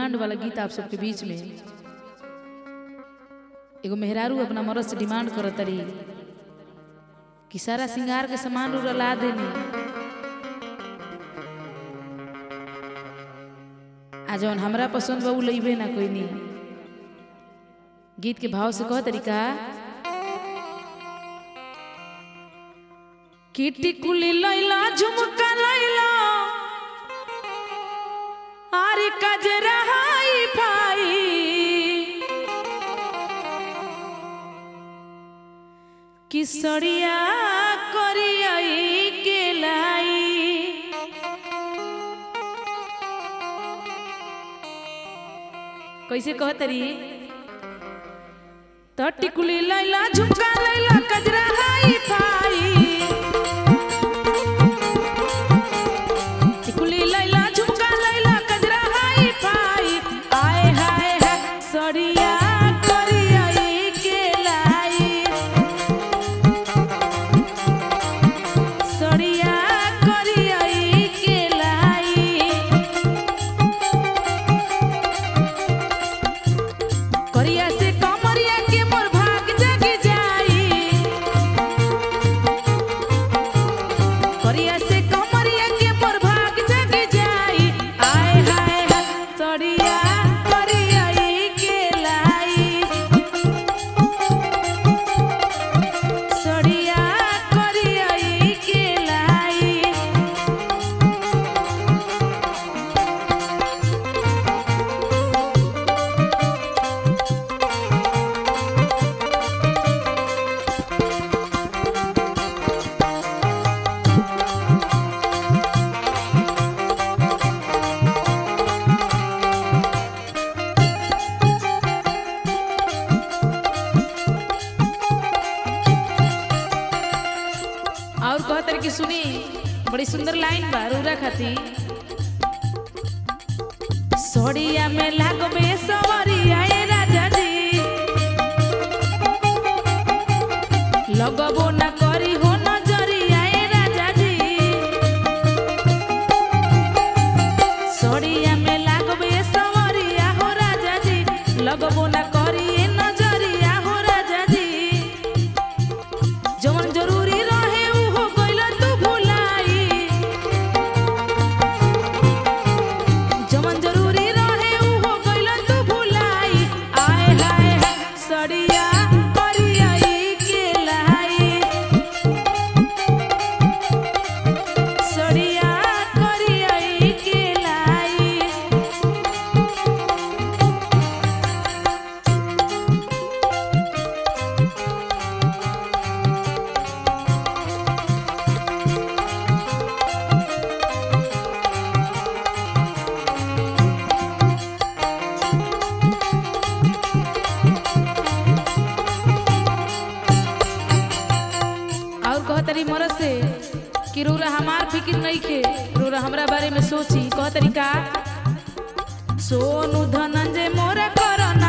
demand वाला गीत आप सबके बीच में एगो मेहरारू अपना मरद से डिमांड करत तरी कि सारा श्रृंगार के सामान उड़ला देनी आ जौन हमरा पसंद बा उ लइबे ना कोई नहीं गीत के भाव से कह तरीका किटी कुली लैला झुमका लैला आरे कजरा हाई फाई किसरिया करियाई के लाई कैसे कह तरी तो टिकुली लैला झुमका लैला कजरा हाई फाई टिकुली लैला झुमका लैला कजरा हाई फाई आए हाय हाय सड़िया करियाई के लाई सड़िया करियाई के लाई करिया से कमरिया के मोर भाग जग जाई करिया से कमरिया के मोर भाग जग जाई आय हाय हाय सड़िया करियाई के लाई सड़िया करियाई के लाई और कहतर की सुनी बड़ी सुंदर लाइन बा रूरा खाती सोड़िया में लागबे सवरिया ए राजा जी लगबो ना करी हो नजरिया ए राजा जी सोड़िया में लागबे सवरिया हो राजा जी लगबो ना करी ए नजरिया हो राजा जी जवन जरूरी रहे उहो गइला तू भुलाई जवन जरूरी रहे उहो गइला तू भुलाई आए हाय हाय सड़िया करियाई के लाई सड़िया करियाई के लाई और कहतरी मरद से कि रोरा हमार फिक्र नहीं खे रोरा हमरा बारे में सोची कहतरी का सोनू धनंजय मोरा करना